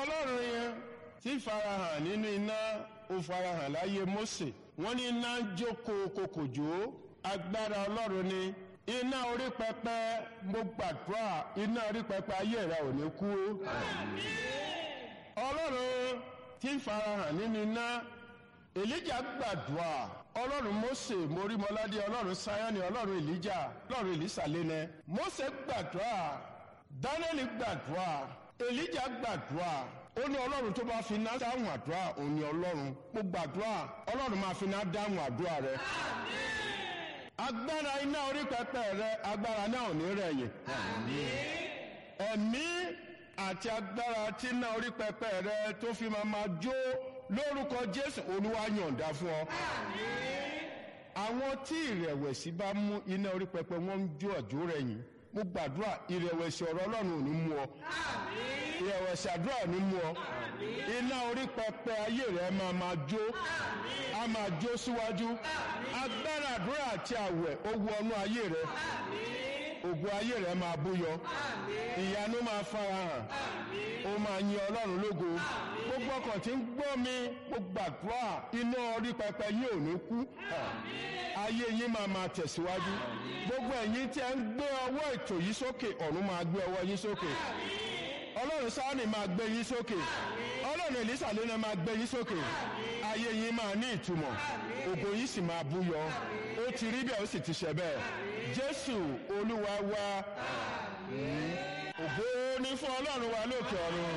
ọlọ́run yẹn tí farahàn nínú iná ó farahàn láyé Mósè wọ́n ní iná ń jókòó kòkòjò agbára ọlọ́run ni iná orí pẹpẹ mo gbàdúrà iná orí pẹpẹ ayé rẹ ò ní kú. ọlọ́run tí ń farahàn nínú iná èlíjà gbàdúrà ọlọ́run Mósè morímọládé ọlọ́run sáyọ́nì ọlọ́run èlíjà ọlọ́run èlísàlẹ́nẹ Mósè gbàdúrà Dáníẹ́lì gbàdúrà èlíjà gbàdúrà ó ní ọlọ́run tó bá fi iná dáhùn àdúrà òun ni ọlọ́run mo gbàdúrà ọlọ́run máa fi iná dáhùn àdúrà rẹ. agbára iná orí pẹpẹ rẹ agbára náà ò ní rẹ̀yìn. ẹ̀mí àti agbára tí iná orí pẹpẹ rẹ tó fi máa máa jó lórúkọ jésù olúwa yọ̀ǹda fún ọ. àwọn tí ìrẹ̀wẹ̀sì bá mú iná orí pẹpẹ wọn ń jó ọ̀jọ́ rẹ̀yìn mo gbàdúrà ìrẹ̀wẹ̀sì ọ̀rọ̀ ọlọ́run ò ní mú ọ ìrẹ̀wẹ̀sì àdúrà ò ní mú ọ iná orí pẹpẹ ayé rẹ máa máa jó a máa jó síwájú agbára àdúrà àti àwẹ̀ ó wọnú ayé rẹ ògo ayé rẹ máa búyọ ìyanu máa farahàn ó máa yin ọlọ́run lógo gbogbo ọkàn tí ń gbọ́ mi mo gbàdúrà iná orí pẹpẹ yìí ò ní kú ayé yín máa máa tẹ̀síwájú gbogbo ẹ̀yin tí ẹ ń gbé ọwọ́ ètò yìí sókè ọ̀run máa gbé ọwọ́ yín sókè ọlọ́run sáánì máa gbé yín sókè ọlọ́run èlísà lónà máa gbé yín sókè ayé yín máa ní ìtumọ̀ ògo yín sì máa búyọ ó ti rí bẹ́ẹ̀ ó sì ti ṣe bẹ́ẹ̀ jésù olúwa wa ògo ní fún ọlọ́run wa lókè ọ̀run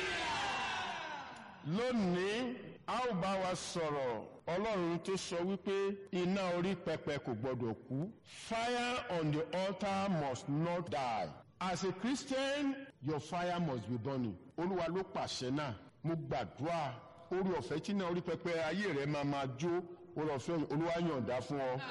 lónìí a ó bá wa sọ̀rọ̀ ọlọ́run tó sọ wípé iná orí pẹpẹ kò gbọdọ̀ kú fire on the altar must not die as a christian your fire must be burning olúwa ló pàṣẹ náà mo gbàdúrà orí ọ̀fẹ́ tí náà orí pẹpẹ ayé rẹ máa máa jó orí ọ̀fẹ́ olúwa yọ̀ǹda fún ọ.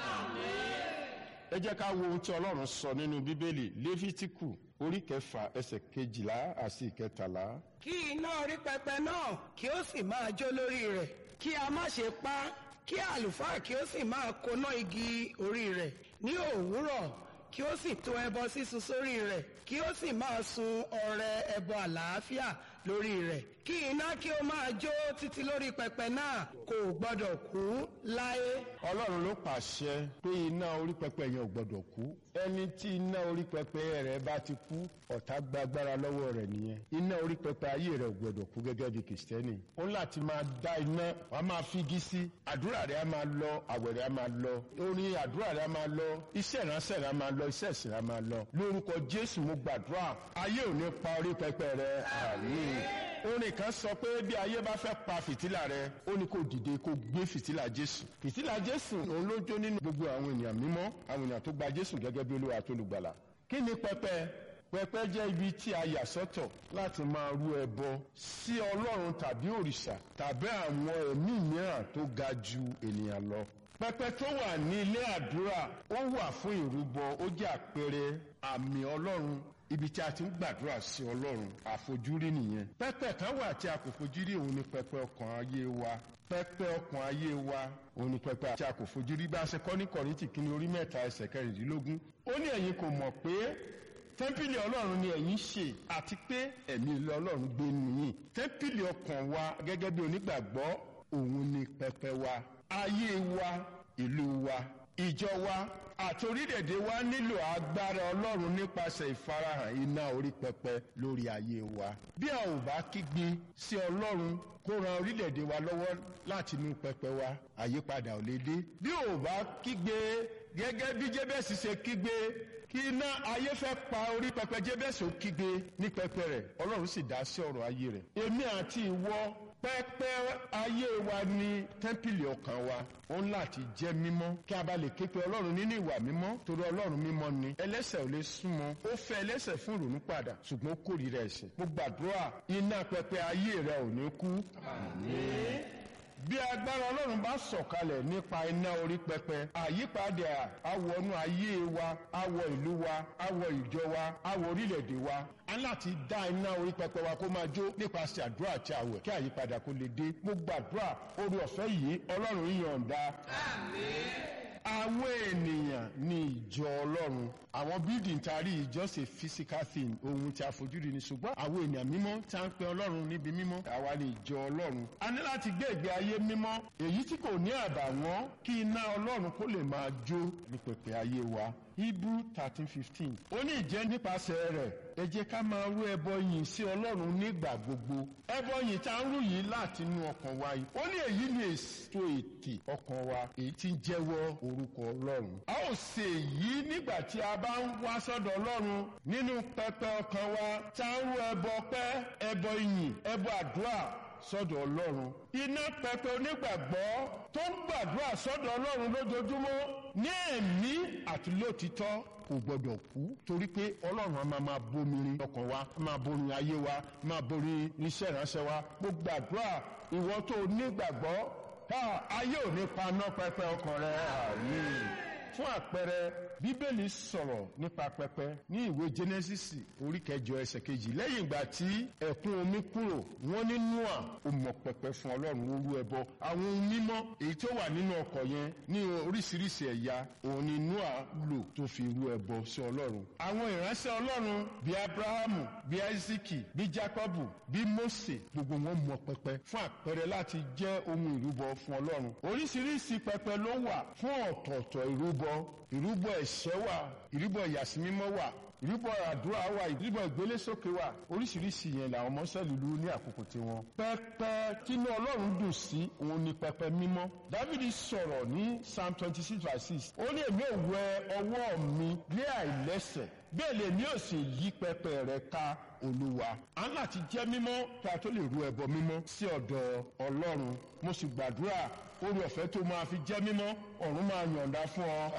ẹ jẹ́ ká wo ohun tí ọlọ́run sọ nínú bíbélì léfítíkù orí kẹfà ẹsẹ̀ kejìlá àti ìkẹtàlá. kí iná orí pẹpẹ náà kí ó sì máa jó lórí rẹ̀ kí a má ṣe pa á, kí àlùfáà kí ó sì máa koná igi orí rẹ̀ ní òwúrọ̀ kí ó sì tó ẹbọ sísun sórí rẹ̀ kí ó sì máa sun ọrẹ ẹbọ àlàáfíà lórí rẹ̀ kí iná kí ó máa jó títí lórí pẹpẹ náà kò gbọdọ̀ kú láé. ọlọ́run ló pàṣẹ pé iná orí pẹpẹ yẹn ò gbọdọ̀ kú ẹni tí iná orí pẹpẹ rẹ bá ti kú ọ̀tá gba agbára lọ́wọ́ rẹ̀ nìyẹn iná orí pẹpẹ ayé rẹ ò gbọdọ̀ kú gẹ́gẹ́ bí kìrìsìtẹ́nì ó láti máa dá iná wàá máa figi sí àdúrà rẹ á máa lọ àwẹ̀ rẹ á máa lọ orin àdúrà rẹ á máa lọ iṣẹ́ ìránṣẹ́ rẹ á máa lọ iṣẹ́ ìsìn rẹ á máa lọ lórúkọ jésù mo gbàdúrà ayé ò ní pa orí pẹpẹ rẹ àmín orin kan sọ pé bí ayé bá fẹ́ pa fìtílà rẹ ó ní kó dìde kó gbé fìtílà jésù fìtílà jésù òun ló jó nínú gbogbo àwọn ènìyàn mímọ́ àwọn ènìyàn tó gba jésù gẹ́gẹ́ bí olúwa tó lùgbàlà kí ni pẹpẹ pẹpẹ jẹ́ ibi tí a yà sọ́tọ̀ láti máa rú ẹbọ sí ọlọ́run tàbí òrìṣà tàbí àwọn ẹ̀mí mìíràn tó ga ju ènìyàn lọ pẹpẹ tó wà ní ilé àdúrà ó wà fún ìrúbọ ó jẹ́ àpẹẹrẹ àmì ọlọ́run ibi tí a ti ń gbàdúrà sí ọlọ́run àfojúrí nìyẹn pẹpẹ kan wà tí a kò fojúrí òun ni pẹpẹ ọkàn ayé wa pẹpẹ ọkàn ayé wa òun ni pẹpẹ tí a kò fojúrí bá a ṣe kọ́ ní kọ́rìntì kínní orí mẹ́ta ẹsẹ̀ kẹrìndínlógún ó ní ẹ̀yin kò mọ̀ pé tẹ́ḿpìlì ọlọ́run ni ẹ̀yin ṣe àti pé ẹ̀mí ilé ọlọ́run gbé nìyí tẹ́ḿpìlì ọkàn wa gẹ́gẹ́ bí onígbàgbọ́ òun ni pẹpẹ wa ayé wa ìlú wa ìjọ wa àti orílẹ̀-èdè wa nílò agbára ọlọ́run nípasẹ̀ ìfarahàn iná orí pẹpẹ lórí ayé wa. bí a ò bá kígbe sí ọlọ́run kó ran orílẹ̀-èdè wa lọ́wọ́ láti inú pẹpẹ wa àyípadà ò lè dé. bí ò bá kígbe gẹ́gẹ́ bí jébẹ́sì ṣe kígbe kí iná ayé fẹ́ pa orí pẹpẹ jébẹ́sì ó kígbe ní pẹpẹ rẹ̀ ọlọ́run sì dá sí ọ̀rọ̀ ayé rẹ̀. èmi àti ìwọ pẹpẹ ayé wa ní tẹ́ḿpìlì ọkàn wa òun láti jẹ́ mímọ́ kí a bá lè ké pe ọlọ́run nínú ìwà mímọ́ torí ọlọ́run mímọ́ ni ẹlẹ́sẹ̀ ò lè súnmọ́ ó fẹ́ ẹlẹ́sẹ̀ fún ìrònú padà ṣùgbọ́n ó kórìíra ẹ̀ṣẹ̀ mo gbàdúrà iná pẹpẹ ayé rẹ ò ní kú. bí agbára ọlọ́run bá sọ̀kalẹ̀ nípa iná orí pẹpẹ àyípadà awọnú ayé wa awọ ìlú wa awọ ìjọ wa awọ orílẹ̀-èdè wa a láti dá iná orí pẹpẹ wa kó máa jó nípasẹ̀ àdúrà àti àwẹ̀ kí àyípadà kó lè dé mo gbàdúrà orí ọ̀fẹ́ yìí ọlọ́run yọ̀ǹda àwọn ènìyàn ní ìjọ ọlọ́run àwọn building tari is just a physical thing ohun tí a fojú rí ni ṣùgbọ́n àwọn ènìyàn mímọ́ tí a ń pe ọlọ́run níbi mímọ́ àwa ní ìjọ ọlọ́run a ní láti gbé ìgbé ayé mímọ́ èyí tí kò ní àbàwọ́n kí iná ọlọ́run kó lè máa jó ní pẹ̀pẹ̀ ayé wa hebrew thirteen fifteen ó ní ìjẹ́ nípasẹ̀ rẹ̀ ẹ jẹ́ ká máa rú ẹbọ yìn sí ọlọ́run nígbà gbogbo ẹbọ yìn tá ń rú yìí láti inú ọkàn wa yìí ó ní èyí ni èso ètè ọkàn wa èyí tí ń jẹ́wọ́ orúkọ ọlọ́run a ó ṣe èyí nígbà tí a bá ń wá sọ́dọ̀ ọlọ́run nínú pẹpẹ ọkàn wa tá ń rú ẹbọ pẹ́ ẹbọ yìn ẹbọ àdúrà sọ́dọ̀ ọlọ́run iná pẹpẹ onígbàgbọ́ tó ń gbàdúrà sọ́dọ̀ ọlọ́run lójoojúmọ́ ní ẹ̀mí àti lótìtọ́ kò gbọdọ̀ kú torí pé ọlọ́run a máa máa bomirin ọkàn wa a máa borin ayé wa a máa borin iṣẹ́ ìránṣẹ́ wa mo gbàdúrà ìwọ tó nígbàgbọ́ ayé ò ní paná pẹpẹ ọkàn rẹ àmín fún àpẹẹrẹ bíbélì sọ̀rọ̀ nípa pẹpẹ ní ìwé genesis orí kẹjọ ẹsẹ̀ kejì lẹ́yìn ìgbà tí ẹ̀kún omi kúrò wọ́n ní noah ó mọ pẹpẹ fún ọlọ́run orú ẹbọ àwọn ohun mímọ́ èyí tó wà nínú ọkọ̀ yẹn ní oríṣiríṣi ẹ̀yà òun ni noah lò tó fi rú ẹbọ sí ọlọ́run àwọn ìránṣẹ́ ọlọ́run bíi abrahamu bíi isaki bíi jacobu bíi mose gbogbo wọn mọ pẹpẹ fún àpẹẹrẹ láti jẹ́ ohun ìrúbọ fún ọlọ́run oríṣiríṣi pẹpẹ ló wà fún ọ̀tọ̀ọ̀tọ̀ ìrúbọ ìrúbọ ẹ̀ṣẹ̀ wà ìrúbọ ìyàsímímọ́ wà ìrúbọ àdúrà wà ìrúbọ ìgbélésókè wà oríṣiríṣi yẹn làwọn ọmọ sẹ́ẹ̀lì lu ní àkókò tiwọn. pẹpẹ tínú ọlọ́run dùn sí òun ni pẹpẹ mímọ́. dávidi sọ̀rọ̀ ní psalm twenty six verse six ó ní èmi ò wẹ ọwọ́ mi lé àìlẹ́sẹ̀ bẹ́ẹ̀ lè ní òsì yí pẹpẹ rẹ ká olúwa a ń láti jẹ́ mímọ́ kí a tó lè ru ẹbọ mímọ́ sí ọ̀dọ̀ ọlọ́run mo sì gbàdúrà orí ọ̀fẹ́ tó máa fi jẹ́ mímọ́ ọ̀run máa yọ̀ǹda fún ọ.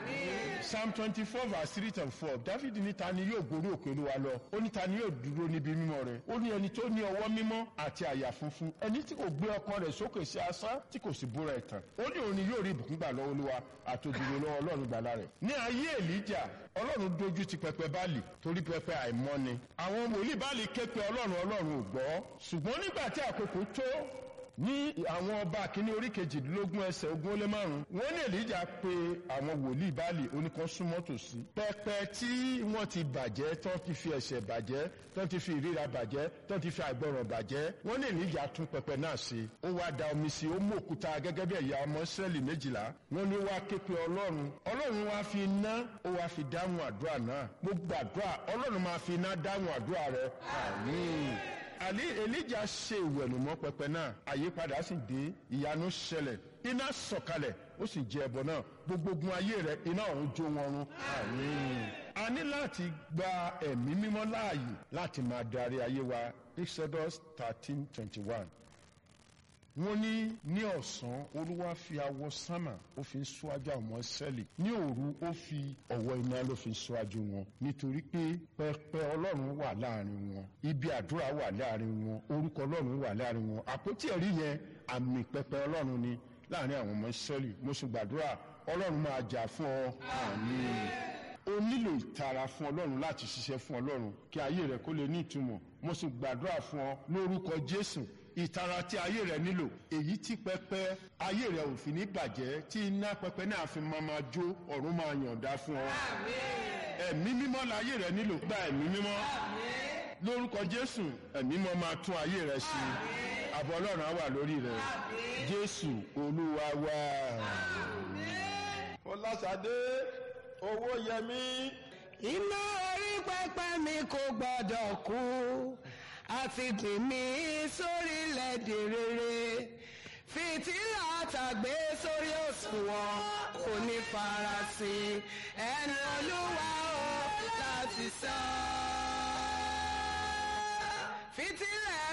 psalm twenty four verse three and four david ní ta ni yóò gorí òkè olúwa lọ ó ní ta ni yóò dúró níbi mímọ́ rẹ̀ ó ní ẹni tó ní ọwọ́ mímọ́ àti àyà funfun ẹni tí kò gbé ọkàn rẹ̀ sókè sí asán tí kò sì búra ẹ̀tàn ó ní òun ni yóò rí ìbùkún gbà lọ́wọ́ olúwa àtòjúwe lọ́wọ́ ọlọ́run gbàlà rẹ̀ ní ayé èlíjà ọlọ́run dojú ti pẹpẹ báàlì torí pẹpẹ àìmọ́ ni àwọn wòlíì báàlì ké pe ọlọ́run ọlọ́run ò gbọ́ ṣùgbọ́n nígbà tí àkókò tó ní àwọn ọba kìíní orí kejìdínlógún ẹsẹ̀ ogún ó lé márùn wọ́n ní èlíjà pé àwọn wòlíì báàlì oníkan súnmọ́ tòsí. pẹpẹ tí wọ́n ti bàjẹ́ tán ti fi ẹ̀ṣẹ̀ bàjẹ́ tán ti fi ìríra bàjẹ́ tán ti fi àìgbọràn bàjẹ́ wọ́n ní èlíjà tún pẹpẹ náà ṣe. ó wá da omi sí ó mú òkúta gẹ́gẹ́ bí ẹ̀yà ọmọ sẹ́ẹ̀lì méjìlá wọ́n ní wá ké pe ọlọ́run ọlọ́run wá fi iná ó wá fi dáhùn àdúrà náà gbogbo àdúrà ọlọ́run máa fi iná dáhùn àdúrà rẹ àmín àlí elijah ṣe ìwẹ̀nùmọ́ pẹpẹ náà àyípadà sì dé ìyanu ṣẹlẹ̀ iná sọ̀kalẹ̀ ó sì jẹ ẹbọ náà gbogbo ogun ayé rẹ iná ọ̀run jó wọn run àmín. a ní láti gba ẹ̀mí mímọ́ láàyè láti máa darí ayé wa exodus thirteen twenty one wọ́n ní ní ọ̀sán olúwa fi awọ sánmà ó fi ń ṣíwájú àwọn sẹ́ẹ̀lì ní òru ó fi ọ̀wọ́ iná ló fi ń ṣíwájú wọn nítorí pé pẹpẹ ọlọ́run wà láàrin wọn ibi àdúrà wà láàrin wọn orúkọ ọlọ́run wà láàrin wọn àpótí ẹ̀rí yẹn àmì pẹpẹ ọlọ́run ni láàrin àwọn ọmọ sẹ́ẹ̀lì mo sì gbàdúrà ọlọ́run máa jà fún ọ àmín o nílò ìtara fún ọlọ́run láti ṣiṣẹ́ fún ọlọ́run kí ayé rẹ kó lè ní ìtumọ̀ mo sì gbàdúrà fún ọ lórúkọ jésù ìtara tí ayé rẹ nílò èyí tí pẹpẹ ayé rẹ ò fi ní bàjẹ́ tí iná pẹpẹ náà fi máa máa jó ọ̀run máa yọ̀ǹda fún ọ. ẹ̀mí mímọ́ la ayé rẹ nílò gba ẹ̀mí mímọ́ lórúkọ jésù ẹ̀mí mímọ́ máa tún ayé rẹ ṣe àbọ̀ ọlọ́run á wà lórí rẹ jésù olúwa wá. fọláṣadé owó yẹmí. iná orí pẹpẹ mi kò gbọdọ̀ kú àti gbìn mí sórílẹ̀-èdè rere fìtílà tàgbé sórí òṣùwọ̀n kò ní farasin ẹnu olúwa o láti sọ. fìtílà